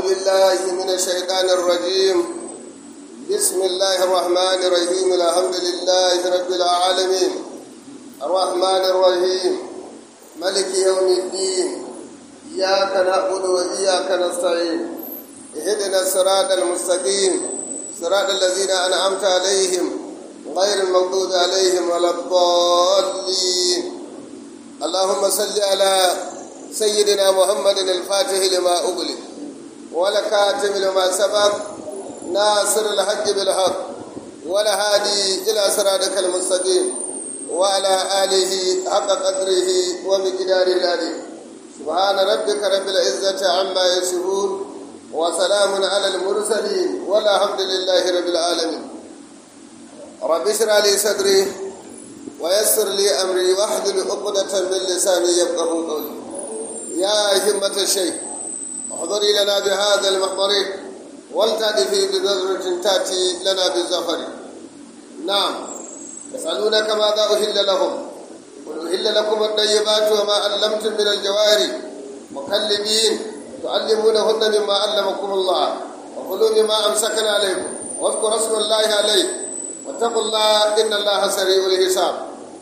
بالله من الشيطان الرجيم بسم الله الرحمن الرحيم الحمد لله رب العالمين الرحمن الرحيم ملك يوم الدين إياك نعبد وإياك نستعين اهدنا الصراط المستقيم صراط الذين أنعمت عليهم غير المغضوب عليهم ولا الضالين اللهم صل على سيدنا محمد الفاتح لما أغلق والكاتم لما سبق ناصر الحق بالحق والهادي إلى صراطك المستقيم وعلى آله حق قدره ومقداره العظيم سبحان ربك رب العزة عما يصفون وسلام على المرسلين والحمد لله رب العالمين رب اشرح لي صدري ويسر لي امري واحلل عقدة من لساني يفقه قولي يا همة الشيخ احضري لنا بهذا المحضر ولتأتي بنظرة تأتي لنا بالزفر نعم يسألونك ماذا أهل لهم قل أهل لكم الطيبات وما علمتم من الجوارح مكلبين تعلمونهن مما علمكم الله وكلوا مما أمسكنا عليكم واذكروا اسم الله عليه واتقوا الله إن الله سريع الحساب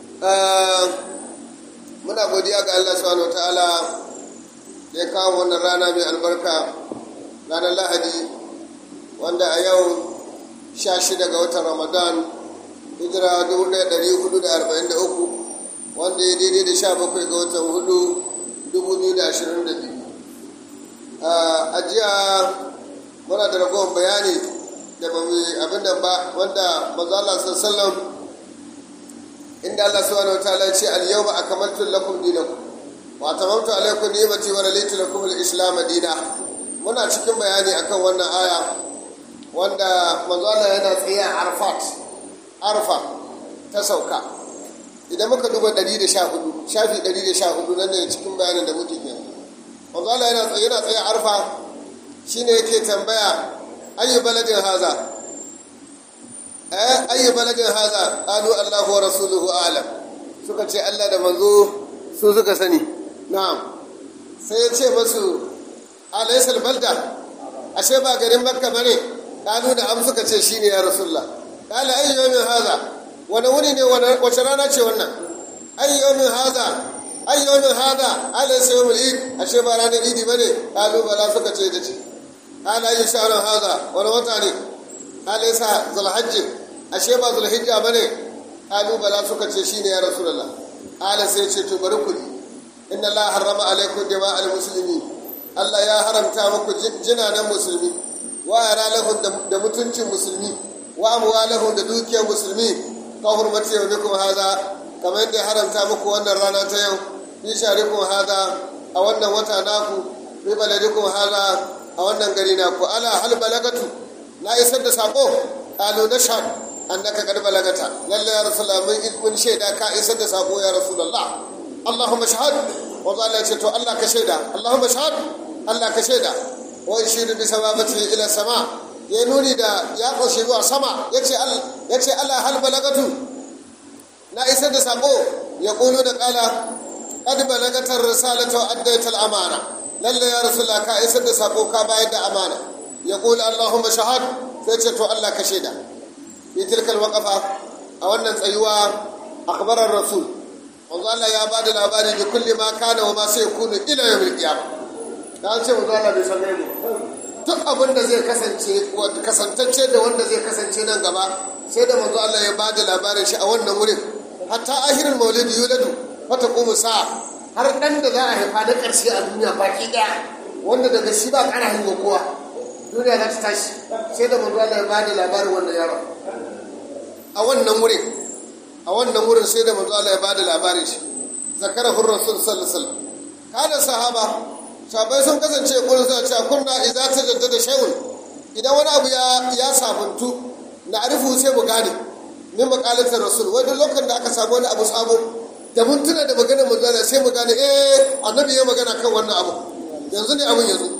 muna godiya ga Allah subhanahu wataala da ya kawo wannan rana mai albarka ranar lahadi wanda a yau 16 ga watan ramadan hijira 1443 wanda ya daidai da 17 ga watan hudu 2022 a jiya muna da ragowar bayani da ba mu abin da ba wanda manzo Allah sallallahu inda Allah subhanahu wataala ya ce al-yawma akmaltu lakum dinakum wa tamamtu alaykum ni'mati wa raditu lakum al-islam dina muna cikin bayani akan wannan aya wanda manzo Allah yana tsaye a Arfat Arfa ta sauka idan muka duba 114 shafi 114 nan ne cikin bayanin da muke kenan manzo Allah yana tsaye yana tsaye a Arfa shine yake tambaya ayi baladin haza eh ayi baladin haza qalu Allahu wa rasuluhu a'lam suka ce Allah da manzo su suka sani na'am sai ya ce masu alaysal balda ashe ba garin makka bane qalu da am suka ce shine ya rasulullah qala ayi yawmin haza wani wuni ne wace rana ce wannan ayi yawmin haza ayi yawmin haza alaysa yawmul eid ashe ba ranar idi bane qalu bala suka ce da ce قال أي شهر هذا ولا وطني قال ليس ذو الحج أشيبا ذو الحجة بني قالوا بلا سكة شيني يا رسول الله قال سيشي تبركني إن الله حرم عليكم دماء المسلمين الله يا حرم تامك جنانا مسلمين وأرى لهم دمتنش مسلمين وأموالهم دوكيا مسلمين كحرمة يومكم هذا كما إني حرم تامك وأن الرانا تيوم في شهركم هذا أو أن وطناكم في بلدكم هذا a wannan gari na ku ala hal balagatu na isar da sako kalu na sha annaka kad balagata lalle ya rasulullah mun mun shaida ka isar da sako ya rasulullah allahumma shahad wa qala ce to allah ka shaida allahumma shahad allah ka shaida wa yashiru bi sababati ila sama ya nuni da ya koshi zuwa sama yace allah yace allah hal balagatu na isar da sako ya kulu da kala qad balagatar risalatu wa addaytal amana lalle ya rasulullah ka isar da sako ka bayar da amana ya kula allahumma shahad sai ce to allah ka shaida fi tilkal waqafa a wannan tsayuwa akhbarar rasul manzo allah ya ba da labari da kulli ma kana wa ma sai kunu ila yawmil qiyamah dan ce manzo allah bai san gaibu duk abin da zai kasance kasantacce da wanda zai kasance nan gaba sai da manzo allah ya ba da labarin shi a wannan wurin hatta ahirin maulidi yuladu fata kuma sa'a har ɗan da za a haifa na ƙarshe a duniya baki ɗaya wanda daga shi ba ƙara haihuwa kowa duniya za ta tashi sai da manzo Allah ya ba da labarin wannan yaron a wannan wurin a wannan wurin sai da manzo Allah ya ba da labarin shi zakara hur rasul sallallahu alaihi wasallam kada sahaba sahabbai sun kasance kullum suna cewa kunna idza tajaddada shay'un idan wani abu ya ya sabuntu na arifu sai mu gane min maqalatar rasul wani lokacin da aka samu wani abu sabo da mun tuna da maganar manzana sai mu gane eh annabi ya magana kan wannan abu yanzu ne abin yanzu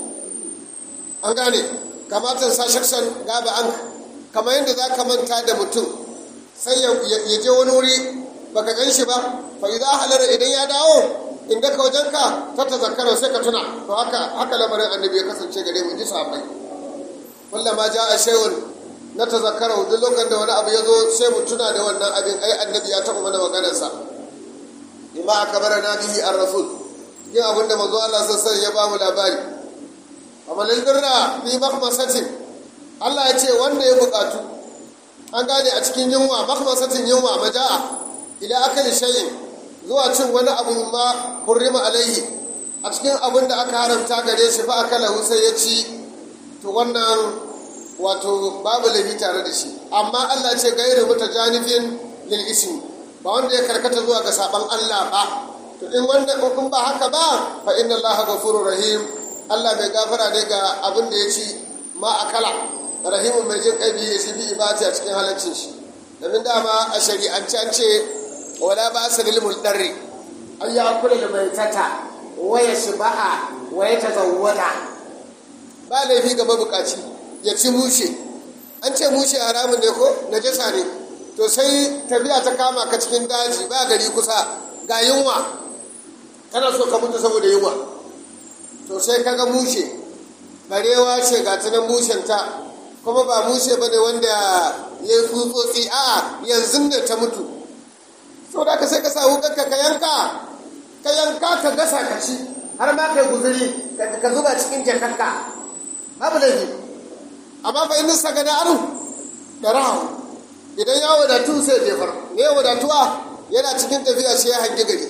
an gane kamata sa shaksan gaba an kamar yadda za ka manta da mutum sai ya je wani wuri baka gan shi ba fa idza halara idan ya dawo inda ka wajenka ta ta zakara sai ka tuna to haka haka lamarin annabi ya kasance gare mu ji sahabbai kullum ma ja a shayun na ta zakara duk lokacin da wani abu ya zo sai mu tuna da wannan abin ai annabi ya taɓa mana maganarsa bima akbara na bihi ar rasul yin abin da manzo Allah sassan ya ba mu labari amma lilbirra fi makhmasatin Allah ya ce wanda ya bukatu an gane a cikin yunwa makhmasatin yunwa maja'a ila akali shay'in zuwa cin wani abu ma hurrima alaihi a cikin abin da aka haramta gare shi fa akala sai ya ci to wannan wato babu laifi tare da shi amma Allah ce gairu mutajanifin lil ismi ba wanda ya karkata zuwa ga saban Allah ba to in wanda kun ba haka ba fa inna Allah ghafurur rahim Allah mai gafara ne ga abin da ya ci ma akala rahimun mai jin kai ya shi bi ibati a cikin halaccin shi domin dama a shari'ance an ce wala ba sa lil muldarri an ya kula da mai tata waya shiba'a waya tazawwada ba laifi ga mabukaci ya ci mushe an ce mushe haramun ne ko najasa ne to sai tafiya ta kama ka cikin daji ba gari kusa ga yunwa kana so ka mutu saboda yunwa to sai kaga mushe barewa ce ga ta nan mushenta kuma ba mushe bane wanda ya yi tsutsotsi a yanzu ne ta mutu sau da ka sai ka sa wukanka ka yanka ka yanka ka gasa ka ci har ma kai guzuri ka zuba cikin jakanka babu laifi amma fa in sa gada aru da rahu idan ya wadatu sai jefar ne wadatuwa yana cikin tafiya sai ya hangi gari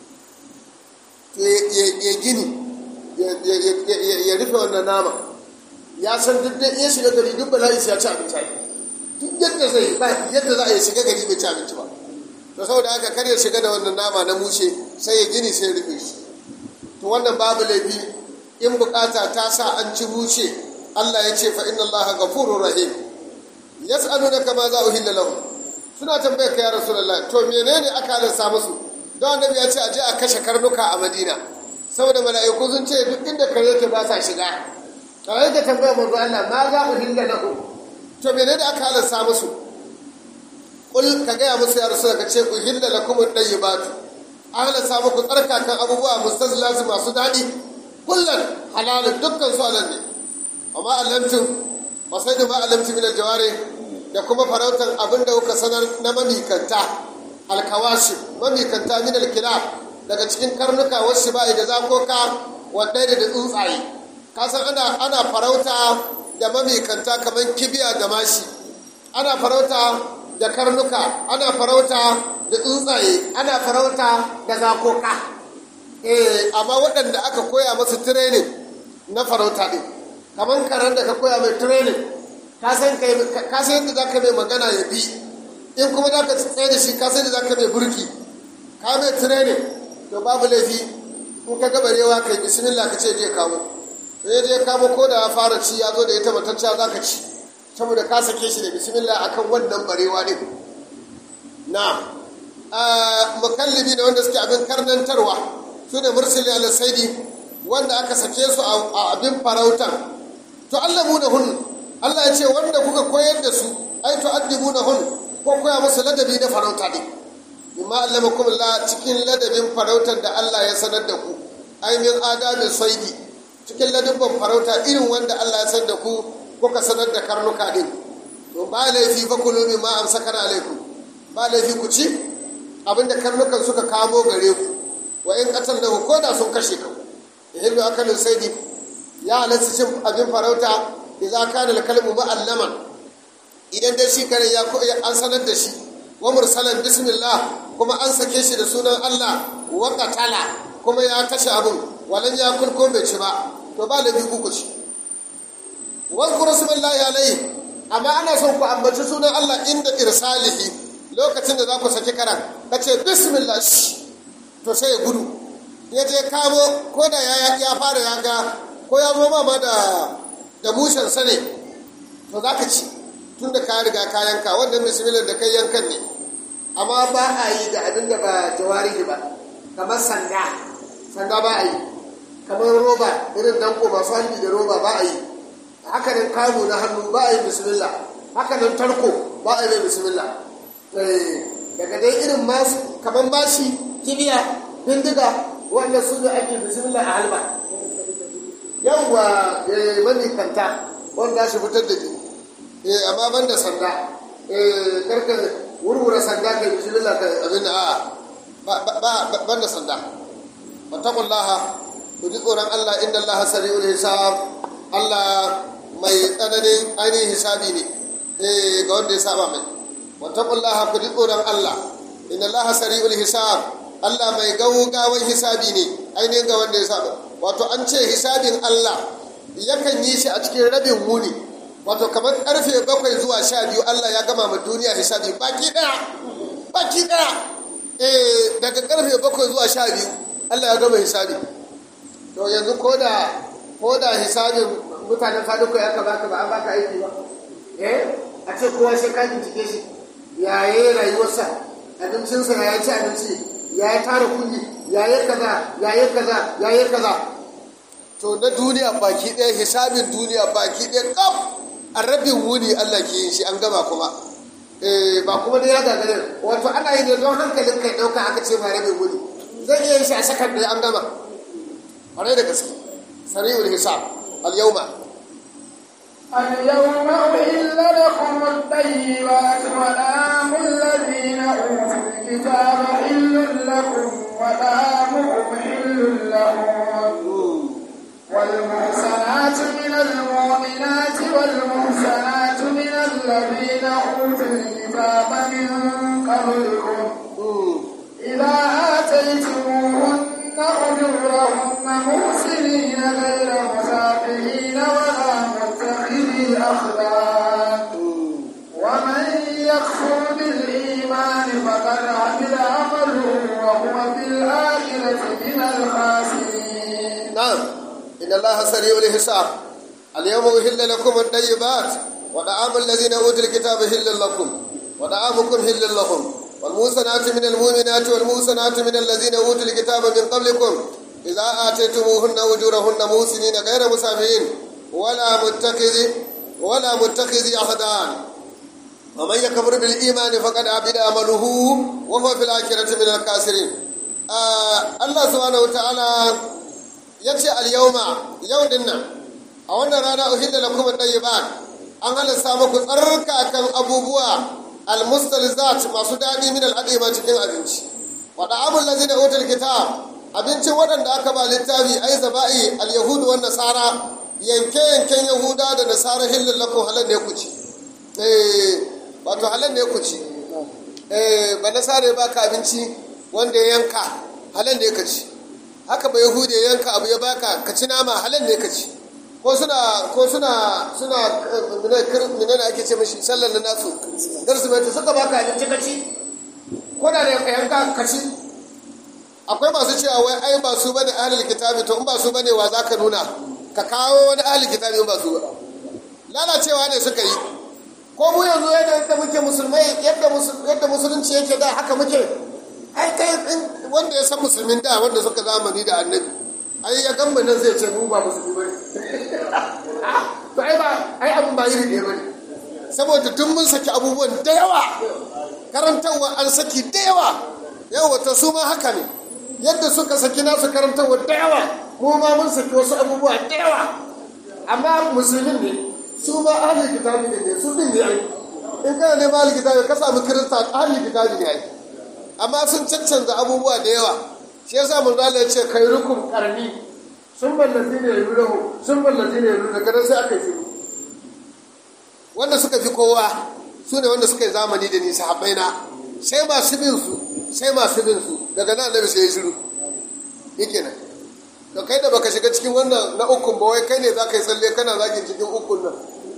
ya gini ya rufe wannan nama ya san duk da iya shiga gari duk bala'i sai ya ci abinci duk yadda zai ba yadda za a yi shiga gari bai ci abinci ba to saboda haka kar ya shiga da wannan nama na mushe sai ya gini sai ya rufe shi to wannan babu laifi in bukata ta sa an ci mushe Allah ya ce fa inna Allah ghafurur rahim yas'alunaka ma za uhilla lahum suna tambayar ka ya rasulullah to menene aka halarta musu don annabi ya ce a je a kashe karnuka a Madina saboda mala'iku sun ce duk inda kare ke ba sa shiga kawai da tambayar manzo Allah ma za uhilla lahum to menene aka halarta musu kul ka gaya musu ya rasu ka ce ku hilla lakum at-tayyibatu an halarta muku tsarkakan abubuwa mustazlatu masu daɗi kullum halalun dukkan su halal ne amma alamtum ba sai da ba alamtum min aljawari da kuma farautar abin da kuka sanar na mamikanta alkawashi mamikanta min alkila daga cikin karnuka wasu ba da zakoka wadai da tsuntsaye ka san ana ana farauta da mamikanta kamar kibiya da mashi ana farauta da karnuka ana farauta da tsuntsaye ana farauta da zakoka eh amma waɗanda aka koya masu training na farauta ɗin kamar karen da ka koya mai training ka san yadda za ka mai magana ya bi in kuma za ka tsaye da shi ka san yadda za ka mai burki ka mai training to babu laifi in ka gabarewa kai bismillah ka ce je kamo to ya je kamo ko da ya fara ci ya zo da ita matacciya za ka ci saboda ka sake shi da bismillah akan wannan barewa ne na mukallibi da wanda suke abin karnantarwa su ne mursali al-saidi wanda aka sake su a abin farautan to Allah mu da hun Allah ya ce wanda kuka koyar da su ai to addibu da hun ko koya musu ladabi na farauta ne bima allamakum Allah cikin ladabin farautar da Allah ya sanar da ku ai min adabin saidi cikin ladabin farauta irin wanda Allah ya sanar da ku kuka sanar da karnuka din to ba laifi fa kulu mimma amsakana alaikum ba laifi ku ci abinda karnukan suka kamo gare ku wa in qatalnahu ko da sun kashe ka yahillu akalin saidi ya halatta cin abin farauta idza kana al-kalbu mu'allaman idan dai shi kare ya an sanar da shi wa mursalan bismillah kuma an sake shi da sunan Allah wa qatala kuma ya kashe abin walan ya kulko bai ci ba to ba lafi ku ci wa zkuru smallahi alayhi amma ana son ku ambaci sunan Allah inda irsalihi lokacin da za ku saki karan kace bismillah to sai ya gudu ya je kamo ko da ya fara ya ga ko ya zo ma da da mushen sa ne to za ka ci tun da ka riga ka yanka wannan bismillah da kai yankan ne amma ba a yi da abin da ba jawari ba kamar sanda sanda ba a yi kamar roba irin danko masu hannu da roba ba a yi haka nan kamu na hannu ba a yi bismillah haka nan tarko ba a yi bismillah daga dai irin masu kamar mashi kibiya bindiga wanda su ne ake bismillah a halba yawwa eh manikanta wanda shi fitar da jini eh amma ban da sanda eh karka wurwura sanda kai bismillah kai abin da a'a ba ba ban da sanda wattaqullaha ku ji tsoron Allah inda Allah sari'ul hisab Allah mai tsananin ainihin hisabi ne eh ga wanda ya saba mai wattaqullaha ku ji tsoron Allah inna Allah sari'ul hisab Allah mai gaugawan hisabi ne ainihin ga wanda ya saba wato an ce hisabin Allah yakan yi shi a cikin rabin muni wato kamar karfe bakwai zuwa sha biyu Allah ya gama ma duniya hisabi baki daya baki daya eh daga karfe bakwai zuwa sha biyu Allah ya gama hisabi to yanzu ko da ko da hisabin mutanen faduka ya ka baka ba an baka aiki ba eh a ce kowa sai ka bincike shi ya yi rayuwarsa abincinsa ya ci abinci ya yi tara kuɗi ya yi kaza ya yi kaza ya yi kaza to na duniya baki ɗaya hisabin duniya baki ɗaya kaf a rabin wuni Allah ke yin shi an gama kuma eh ba kuma da ya gagare wato ana yi ne don hankalin kai ɗauka aka ce ba rabin wuni zai iya yin shi a sakar da an gama ƙwarai da gaske sari'ul hisab al-yawma اليوم أحل لكم الطيبات وطعام الذين أوتوا الكتاب حل لكم وطعامكم حل لهم والمحسنات من المؤمنات والمحسنات من الذين أوتوا الكتاب من قبلكم إذا آتيتموهن أجورهن محسنين غير مسافرين ولا متخذي أخلاق ومن يكفر بالإيمان فقد عمل عمله وهو في الآخرة من الخاسرين نعم إن الله سريع الحساب اليوم أهل لكم الطيبات وطعام الذين أوتوا الكتاب حل لكم وطعامكم حل لهم والموسنات من المؤمنات والموسنات من الذين أوتوا الكتاب من قبلكم إذا آتيتموهن أجورهن موسنين غير مسافرين ولا متخذ ولا متخذ أخدان ومن يكفر بالإيمان فقد عبد عمله وهو في الآخرة من الكاسرين آه الله سبحانه وتعالى yace al-yawma yau din nan a wannan rana uhilla lakum at-tayyibat an halasta muku tsarkakan abubuwa al-mustalzat masu dadi min al-adima cikin abinci wa da'amul ladina utul kitab abincin waɗanda aka ba littafi ai zaba'i al-yahudu wan nasara yanke yanken yahuda da nasara hillal lakum halal ne ku ci eh wato halal ne ku ci eh ba nasara ba ka abinci wanda ya yanka halal ne ka ci haka ba yahudi ya yanka abu ya baka ka ci nama halal ne ka ci ko suna ko suna suna menene ake ce mashi sallar da nasu darsu mai suka baka abinci ka ci ko da da yanka ka ci akwai masu cewa wai ai ba su bane ahlul kitabi to in ba su bane wa zaka nuna ka kawo wani ahlul kitabi in ba su ba lalacewa ne suka yi ko mu yanzu yadda muke musulmai yadda musulunci yake da haka muke ai kai wanda ya san musulmin da wanda suka zamani da annabi ai ya gamba nan zai ce mu ba musulmi bane to ai ba ai abun ba iri ɗaya bane saboda tun mun saki abubuwan da yawa karantarwa an saki da yawa yawa ta su ma haka ne yadda suka saki nasu karantarwa da yawa mu ma mun saki wasu abubuwa da yawa amma musulmin ne su ma ahlul kitabi ne su din ne ai in kana neman ahlul kitabi ka samu kirista ahlul kitabi ne ai amma sun caccanza abubuwa da yawa shi yasa mun zala ya ce kai rukun karni sun ballazi ne ya rahu sun ballazi ne ya daga nan sai aka yi wanda suka fi kowa su ne wanda suka yi zamani da nisa haɓai na sai masu bin su sai masu bin su daga nan annabi sai ya shiru yake nan to kai da baka shiga cikin wannan na ukun ba wai kai ne za ka yi tsalle kana zagin cikin ukun nan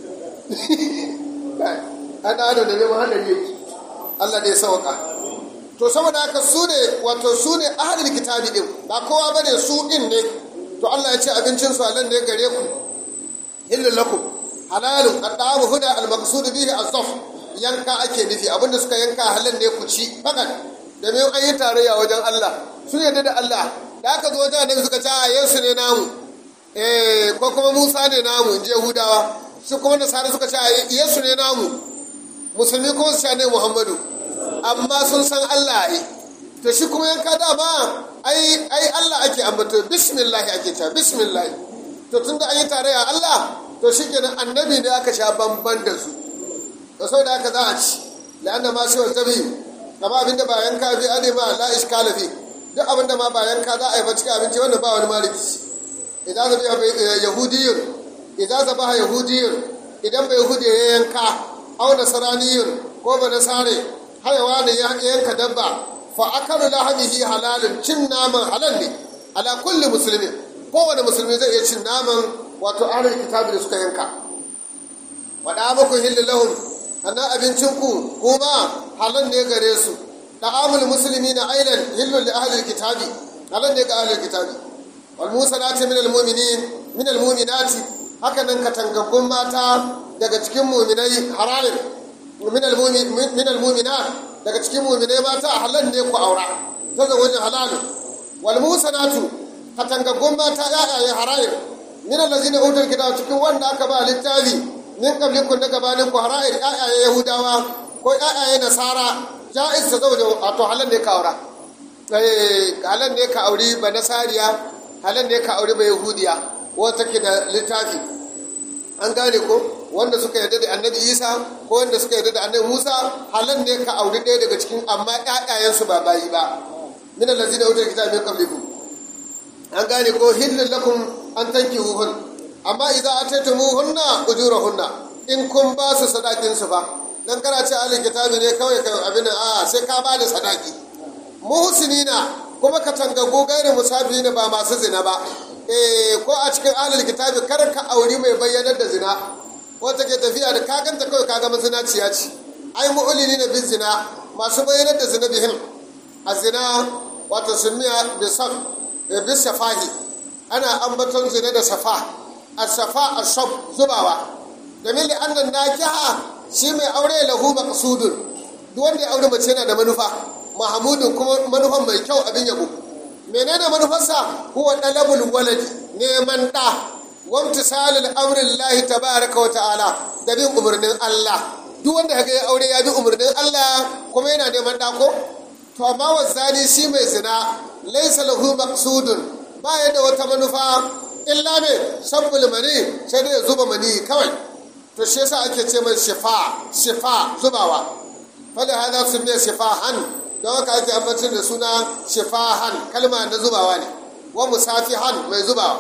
an adam da neman hadari yake Allah ne ya sauka to saboda haka su ne wato su ne ahalin kitabi din ba kowa bane su din ne to Allah ya ce abincin su halan ne gare ku hillul lakum halalun qaddamu huda al maqsud bihi az-zaf yanka ake nufi abinda suka yanka halan ne ku ci fakat da me an yi tarayya wajen Allah su yadda da Allah da aka zo wajen annabi suka ce a Yesu ne namu eh ko kuma Musa ne namu in je Hudawa su kuma nasara suka ce a Yesu ne namu musulmi kuma su ce ne Muhammadu amma sun san Allah yi to shi kuma yanka dama ai ai Allah ake ambato bismillah ake cewa bismillah to tunda an yi tarayya Allah to shikenan annabi ne aka sha bamban da su to saboda haka za a ci la'anna ma shi wata bi kama abinda ba yanka bi ane ma la iskala fi duk abinda ma ba yanka za a yi ba cikin abinci wannan ba wani maliki idan zabi yahudiyyun idan zabaha yahudiyyun idan bai yahudi ya yanka au nasaraniyyun ko ba nasare hayawa ne ya yanka dabba fa akalu lahamihi halalun cin naman halal ne ala kulli musulmi kowane musulmi zai iya cin naman wato ahlul kitabi da suka yanka wada muku hillu lahum sannan abincinku kuma halal ne gare su da'amul musulmi na ailan hillu li ahlul kitabi halal ne ga ahlul kitabi wal musanati min al mu'minin min al mu'minati haka nan katangaggun mata daga cikin mu'minai halalin min al min al mu'minat daga cikin mu'minai mata halal ne ku aura ta zawajin halalin wal musanatu katangaggun mata ya'yaye halalin min allazina utul kitab cikin wanda aka ba littafi min qablikum da gabanin ku hara'ir ya'yaye yahudawa ko ya'yaye nasara ja'iz ta zauje wato halal ne ka aura eh halal ne ka auri ba nasariya halal ne ka auri ba yahudiya wata ke da littafi an gane ko wanda suka yarda da annabi isa ko wanda suka yarda da annabi musa halal ne ka auri ɗaya daga cikin amma ƴaƴayensu ba bayi ba min allazina utul kitab min qablikum an gane ko hillul lakum an tankihuhun amma idza ataytumuhunna ujurahunna in kun ba su sadakin su ba dan kana ce alil kitabi ne kawai kai abin a sai ka ba da sadaki muhsinina kuma ka tangago gairi musafina ba masu zina ba eh ko a cikin alil kitabi kar ka auri mai bayyanar da zina wata ke tafiya da ka ganta kawai ka ga mazinaciya ce ai mu'lini na bin zina masu bayyanar da zina bihin a zina wato sumiya bisaf bis safahi ana ambaton zina da safa asafa asab zubawa domin da annan nakiha shi mai aure lahu maqsudun duk wanda ya aure mace yana da manufa mahamudun kuma manufan mai kyau abin yabo menene manufarsa huwa dalabul waladi neman da wamtisalul amrin lahi tabaraka wa ta'ala da bin umarnin Allah duk wanda kaga ya aure ya bi umarnin Allah kuma yana neman da ko to amma wazani shi mai zina laysa lahu maqsudun ba ya da wata manufa illa me sabbul mani sai dai zuba mani kawai to shi yasa ake ce mai shifa shifa zubawa fada hada sun ne shifahan don haka ake ambacin da suna shifahan kalma na zubawa ne wa musafihan mai zubawa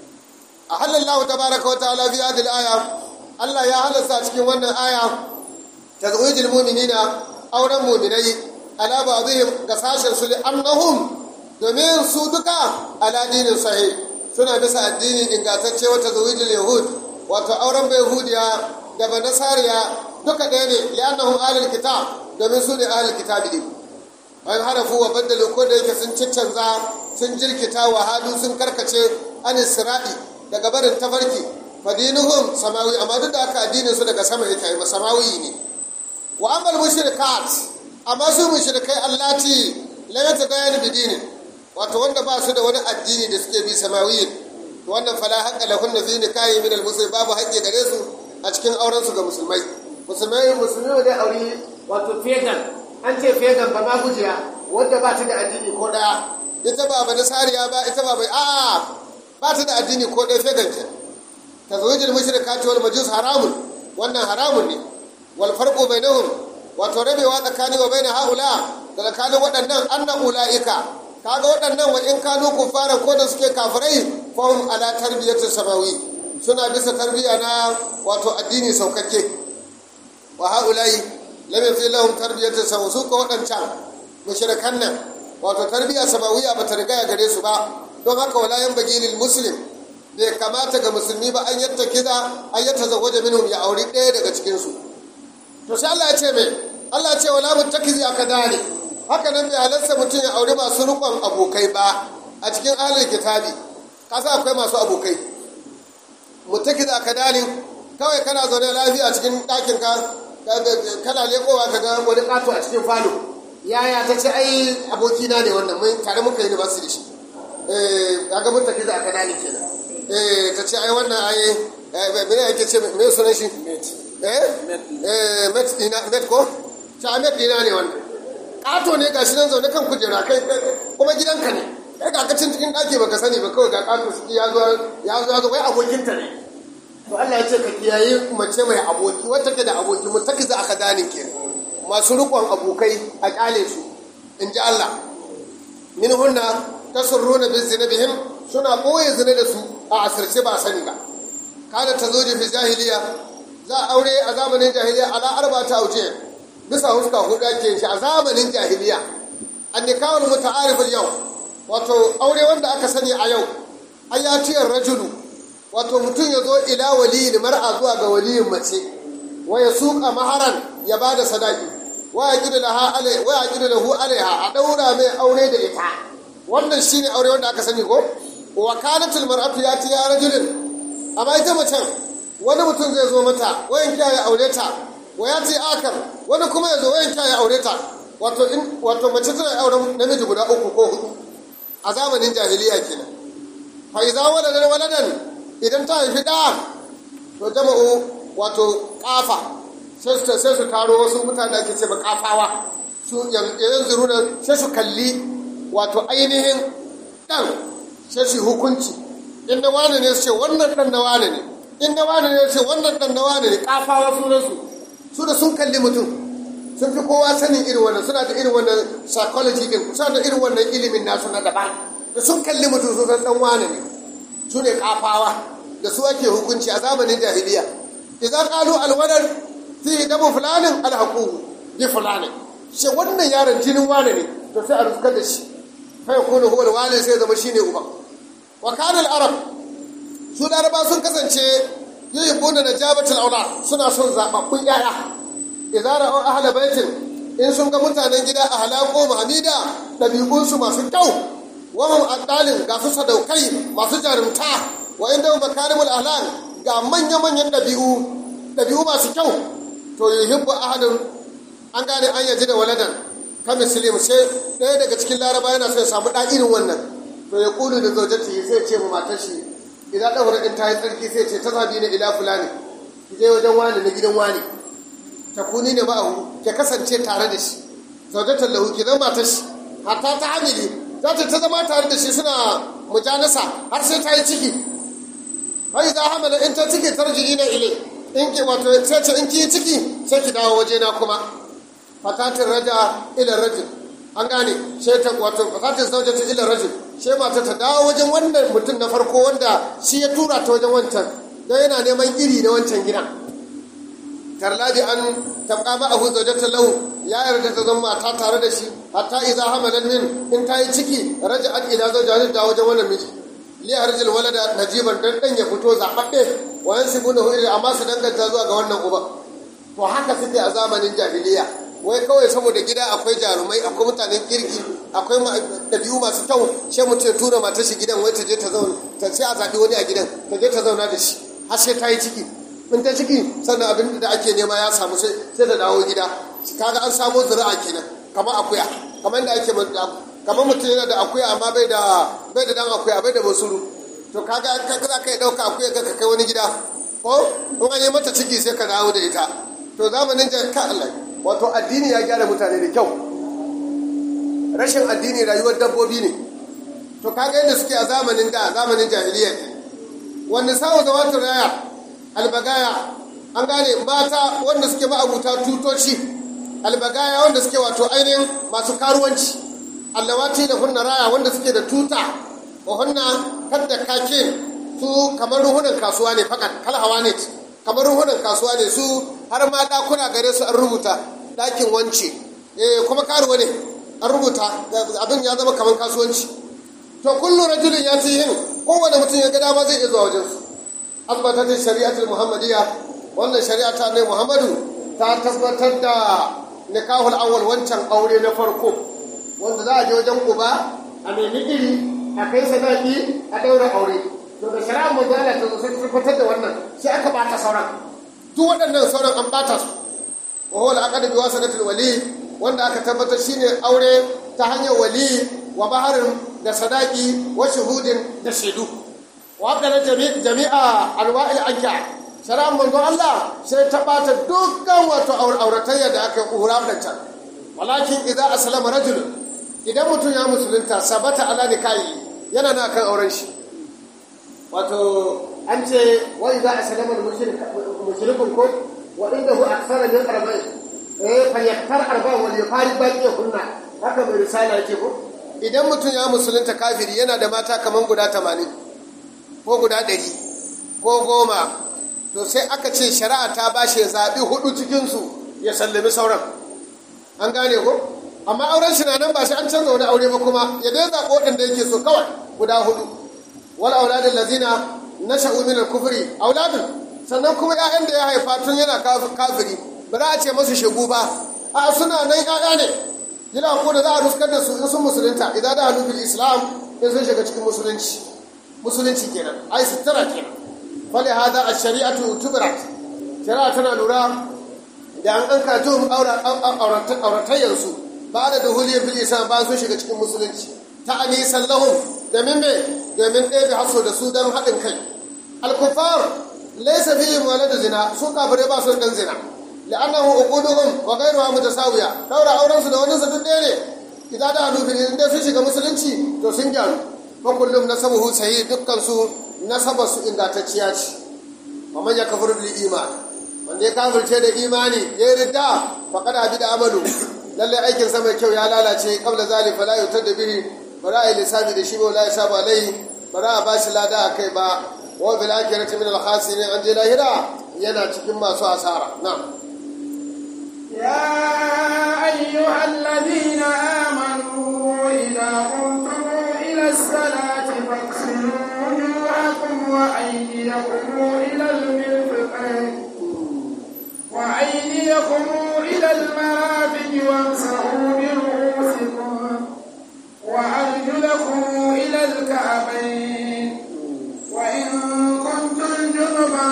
a halallahu tabaraka wa ta'ala fi hadhihi aya Allah ya halasta cikin wannan aya tazwijil mu'minina auren mu'minai ala ba'dihim ga sashen su li annahum domin su duka ala dinin sahih suna bisa addini ingantacce wata zawijil yahud wato auren bai yahudiya da ba nasariya duka ɗaya ne li'annahum ahlul kitab domin su ne ahlul kitab ne an harafu wa baddalu ko da yake sun ciccanza sun jirkita wa hadu sun karkace an isra'i daga barin tafarki fadinuhum samawi amma duk da haka addinin su daga sama yake yi samawi ne wa amal mushrikat amma su mushrikai allati la yatadayan bidinin wato wanda ba su da wani addini da suke bi samawiyin wannan fala haƙƙa lahun na fi nikahi min almuslim babu haƙƙi gare su a cikin auren su ga musulmai musulmai musulmi ne aure wato fegan an ce fegan ba ma gujiya wanda ba ta da addini ko daya ita ba ba nasariya ba ita ba bai a'a ba ta da addini ko ɗaya fegan ke tazwijil mushrikati wal majus haramun wannan haramun ne wal farqu bainahum wato rabewa tsakanin wa baina haula da tsakanin waɗannan annan ula'ika kaga waɗannan wa in kanu kufaran ko da suke kafirai fahim ala tarbiyyatin samawi suna bisa tarbiyya na wato addini saukakke wa haulai lam yafi lahum tarbiyyatin samawi su ko waɗancan mushrikan nan wato tarbiyya samawiya ba ta riga gare su ba don haka wala yan bagi lil muslim bai kamata ga musulmi ba an yatta kiza an yatta zawaja minhum ya auri ɗaya daga cikin su to sai Allah ya ce mai Allah ya ce wala muttakizi akadani haka nan bai halarta mutum ya auri masu rukon abokai ba a cikin ahalin kitabi kasa akwai masu abokai mutaki da kadalin kawai kana zaune lafiya cikin ɗakin ka kana lekowa ka ga wani ƙato a cikin falo yaya ta ce ai abokina ne wannan mun tare muka yi ba su da shi eh kaga mutaki da kadalin kenan eh ta ce ai wannan ai me yake ce me sunan shi eh eh met ina met ko ta met ina ne wannan ƙato ne gashi nan zaune kan kujera kai kuma gidanka ne kai ga kacin cikin ɗaki baka sani ba kawai ga ƙato shi ya zo ya zo ya zo wai abokinta ne to Allah ya ce ka kiyaye mace mai aboki wata ke da aboki mu take za aka danin ke masu rikon abokai a kyale su in ji Allah min hunna tasurruna bi zinabihim suna boye zina da su a asirce ba sani ba kada ta zo fi jahiliya za a aure a zamanin jahiliya ala arba ta auje bisa huska hudu ake shi a zamanin jahiliya an nikahul muta'arif yau wato aure wanda aka sani a yau ayatiyar rajulu wato mutum ya zo ila waliyin mar'a zuwa ga waliyin mace wa ya suka maharan ya bada sadaki wa ya gidu laha alai wa ya gidu lahu alaiha a daura mai aure da ita wannan shine aure wanda aka sani ko wa kanatul mar'atu yati ya rajulin amma ita macen wani mutum zai zo mata wayan kiya ya aure ta wa ya ce akar wani kuma ya zo wayan kiya ya aure ta wato in wato mace tana auren namiji guda uku ko hudu a zamanin jahiliya kenan fa idza waladan waladan idan ta haifi da to jama'u wato kafa sai su sai su taro wasu mutane da ake ce ba kafawa su yanzu runa sai su kalli wato ainihin dan sai su hukunci in na wane ne su ce wannan dan na wane ne in na wane ne su ce wannan dan na wane ne kafawa sunansu su da sun kalli mutum sun fi kowa sanin irin wannan suna da irin wannan psychology din suna da irin wannan ilimin nasu na daban da sun kalli mutum su san dan wane ne su ne kafawa da su ake hukunci a zamanin jahiliya idan qalu alwadar fi damu fulanin alhaquhu bi fulanin shi wannan yaron jinin wane ne to sai a ruskar da shi fa yakunu huwa alwalid sai zama shine uba wa kana al-arab su laraba sun kasance yuhibbuna najabatul aulad suna son zababbun yaya idza ra'u ahla baitin in sun ga mutanen gida a halako hamida dabi'unsu masu kyau wa hum adalin ga su sadaukai masu jarumta wa inda makarimul ahlan ga manya manyan dabi'u dabi'u masu kyau to yuhibbu ahadun an gane an yaji da waladan ka muslim sai ɗaya daga cikin laraba yana so ya samu ɗa irin wannan to ya kulu da zaujati sai ce mu matar shi idan ɗaura ɗin ta yi tsarki sai ce ta zabi na ila fulani ki je wajen wani na gidan wani ta kuni ne ma'ahu ke kasance tare da shi zaujatar lahu ki zama matar shi hatta ta hamili za ta ta zama tare da shi suna mujanasa har sai ta yi ciki bai za hamala in ta ciki tarji'i na ile in ki wato sai ce in ki yi ciki sai ki dawo waje na kuma fatatin raja ila rajul an gane sai ta wato fatatin zaujata ila rajul sai mata ta dawo wajen wannan mutum na farko wanda shi ya tura ta wajen wancan don yana neman iri na wancan gidan tarladi an tabqa ma'ahu zawjatan lahu ya yarda ta zama mata tare da shi hatta idza hamalat min in ta yi ciki raja'at ila zawjatin da wajen wannan miji li harjil walada najiban dan dan ya fito zababbe wa yansibunahu ila amma su danganta zuwa ga wannan uba to haka suke a zamanin jahiliya wai kawai saboda gida akwai jarumai akwai mutanen kirki akwai ɗabi'u masu kyau sai mutum ya tura matar shi gidan wai ta je ta zauna ta sai a zaɓi wani a gidan ta je ta zauna da shi har sai ta yi ciki in ta ciki sannan abin da ake nema ya samu sai ta dawo gida kaga an samo zuri'a kenan kamar akuya kamar da ake kamar mutum yana da akuya amma bai da bai da dan akuya bai da basuru to kaga za ka yi ɗauka akuya ka kai wani gida ko in an yi mata ciki sai ka dawo da ita to zamanin jan ka Allah wato addini ya gyara mutane da kyau rashin addini rayuwar dabbobi ne to kaga yadda suke a zamanin da zamanin jahiliya ne wanda sawo zawatar raya albagaya an gane mata wanda suke ma'abuta tutoci albagaya wanda suke wato ainihin masu karuwanci allawati da hunna raya wanda suke da tuta wa hunna kadda kake su kamar ruhunan kasuwa ne fakat kalhawa ne kamar ruhunan kasuwa ne su har ma dakuna gare su an rubuta dakin wance eh kuma karuwa ne an rubuta abin ya zama kamar kasuwanci to kullu rajulin ya ci yin kowane mutum ya ga dama zai iya zuwa wajen su asbatat shari'atul muhammadiyya wannan shari'a ta ne muhammadu ta tabbatar da nikahul awwal wancan aure na farko wanda za a je wajen uba a nemi iri a kai sadaki a daura aure to da shari'a mu zala ta zo sai tabbatar da wannan sai aka bata sauran duk waɗannan sauran an bata su wa huwa al-aqd bi wasanatil wali wanda aka tabbatar shine aure ta hanyar wali wa baharin da sadaki wa shuhudin da shaidu wa haka jami'a alwa'il anka shari'ar manzon Allah sai ta bata dukkan wato auratayya da aka hura da can walakin idza aslama rajul idan mutum ya musulunta sabata ala nikahi yana na kan auren shi wato an ce wa idza aslama mushrikun ko wa indahu akthara min arba'in eh fa yaktar arba'in wal yafari baqi kunna haka mai risala yake ko idan mutum ya musulunta kafiri yana da mata kaman guda 80 ko guda 100 ko goma to sai aka ce shari'a ta bashi ya zaɓi hudu cikinsu ya sallami sauran an gane ko amma auren shi na nan ba shi an canza wani aure ba kuma ya dai zaɓi waɗanda yake so kawai guda hudu wal auladin lazina na sha'umin kufri auladun sannan kuma 'ya'yan da ya haifa tun yana kafiri ba za a ce masu shegu ba a suna nan 'ya'ya ne yana ko da za a ruskar da su in sun musulunta idan da hannu bil islam in sun shiga cikin musulunci musulunci kenan ai sutura kenan fali hada a shari'atu tubirat shari'a tana lura da an an kajo auratayyarsu ba da duhuliyar bil islam ba sun shiga cikin musulunci ta anisan lahum domin me domin ɗaya da haso da su don haɗin kai alkufar laisa fi waladu zina su kafirai ba su dan zina la'annahu uquduhum wa ghayruha mutasawiya daura auren su da wani su duk ɗaya ne idan da hadu bil inda sun shiga musulunci to sun gyaru fa kullum nasabuhu sahih dukkan su nasabar su ingantacciya ce wa man yakfur bil iman wanda ya kafirce da imani ya ridda faqad abida amalu lalle aikin sa mai kyau ya lalace qabla zalika la yutad bihi bara ai lissafi da shi ba la yasabu alai bara a bashi lada akai ba wa bil akhirati min al khasirin an je lahira yana cikin masu asara na'am يا أيها الذين آمنوا إذا قمتم إلى الصلاة فاغسلوا وجوهكم وأيديكم إلى المرفقين وأيديكم إلى المرافق وامسحوا برؤوسكم وأرجلكم إلى الكعبين وإن كنتم جنبا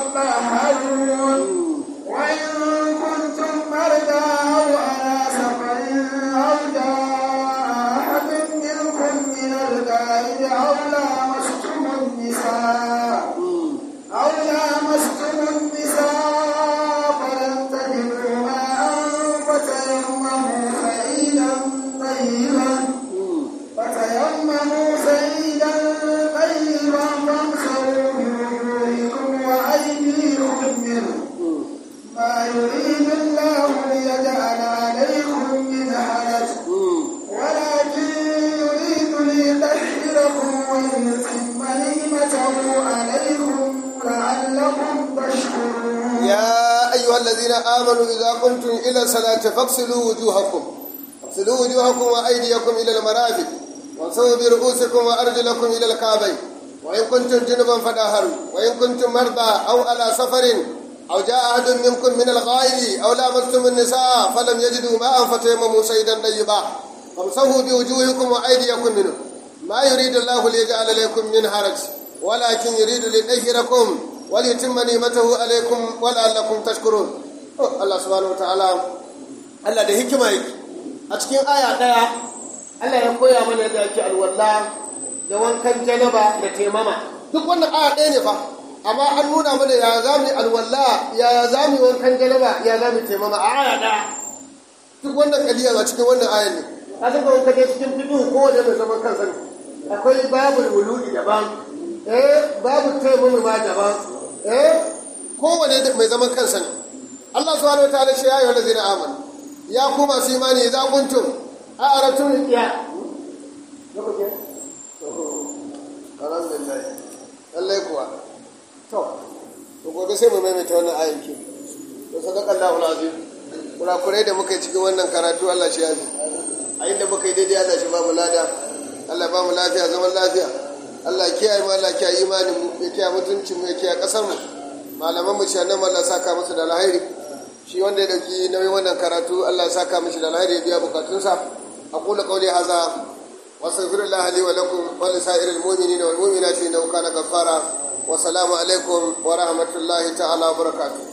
فاطهروا وإن كنتم مرضى أو على سفر أو جاء أحد منكم من الغائب أو لامستم النساء أو لامستم النساء فلم تجدوا ماء فتيمموا سعيدا طيبا فتيمموا سعيدا طيبا فامسحوا بوجوهكم وأيديكم منه ما يريد الله ليجعل عليكم من حرج ولكن يريد ليطهركم ويتم نعمته عليكم لعلكم تشكرون يا أيها الذين آمنوا إذا قمتم إلى الصلاة فاغسلوا وجوهكم اغسلوا وجوهكم وأيديكم إلى المرافق وامسحوا برؤوسكم وأرجلكم إلى الكعبين وإن كنتم جنبا فطهروا وإن كنتم مرضى أو على سفر أو جاء أحد منكم من الغائب أو لامستم النساء فلم يجدوا ماء فتيمموا سيدا طيبا فامسحوا بوجوهكم وأيديكم منه ما يريد الله ليجعل عليكم من حرج ولكن يريد ليطهركم وليتم نعمته عليكم ولعلكم تشكرون الله سبحانه وتعالى Allah da hikima yake a cikin aya ɗaya Allah ya koya mana yadda ake alwala da wankan janaba da taimama duk wannan aya ɗaya ne fa amma an nuna mana ya za mu yi alwala ya za mu yi wankan janaba ya za mu yi taimama a aya ɗaya duk wannan kadiya a cikin wannan ayan ne ka san kawai kaje cikin fiqh kowane mai zaman kansa ne akwai babul wuludi daban eh babu taimama ma daban eh kowane mai zaman kansa ne Allah subhanahu wataala shi ya yi wanda zai amanu ya ku masu imani za kuntum a aratun ya alhamdulillah lallai kuwa to to gobe sai mu maimaita wannan ayin ki to sadaka Allahu alazim kurakurai da muka yi cikin wannan karatu Allah shi yafi a inda muka yi daidai Allah shi ba mu lada Allah ba mu lafiya zaman lafiya Allah kiyaye mu Allah kiyaye imanin mu ya kiyaye mutuncin mu ya kiyaye kasar mu malaman mu shi nan Allah saka musu da alheri shi wanda ya dauki nauyin wannan karatu Allah ya saka mishi da alheri ya biya bukatunsa aqulu qawli hadha wa astaghfirullah li wa lakum wa li sa'iril mu'minina wal mu'minati innahu kana ghaffara wa salamu alaikum wa rahmatullahi ta'ala wa barakatuh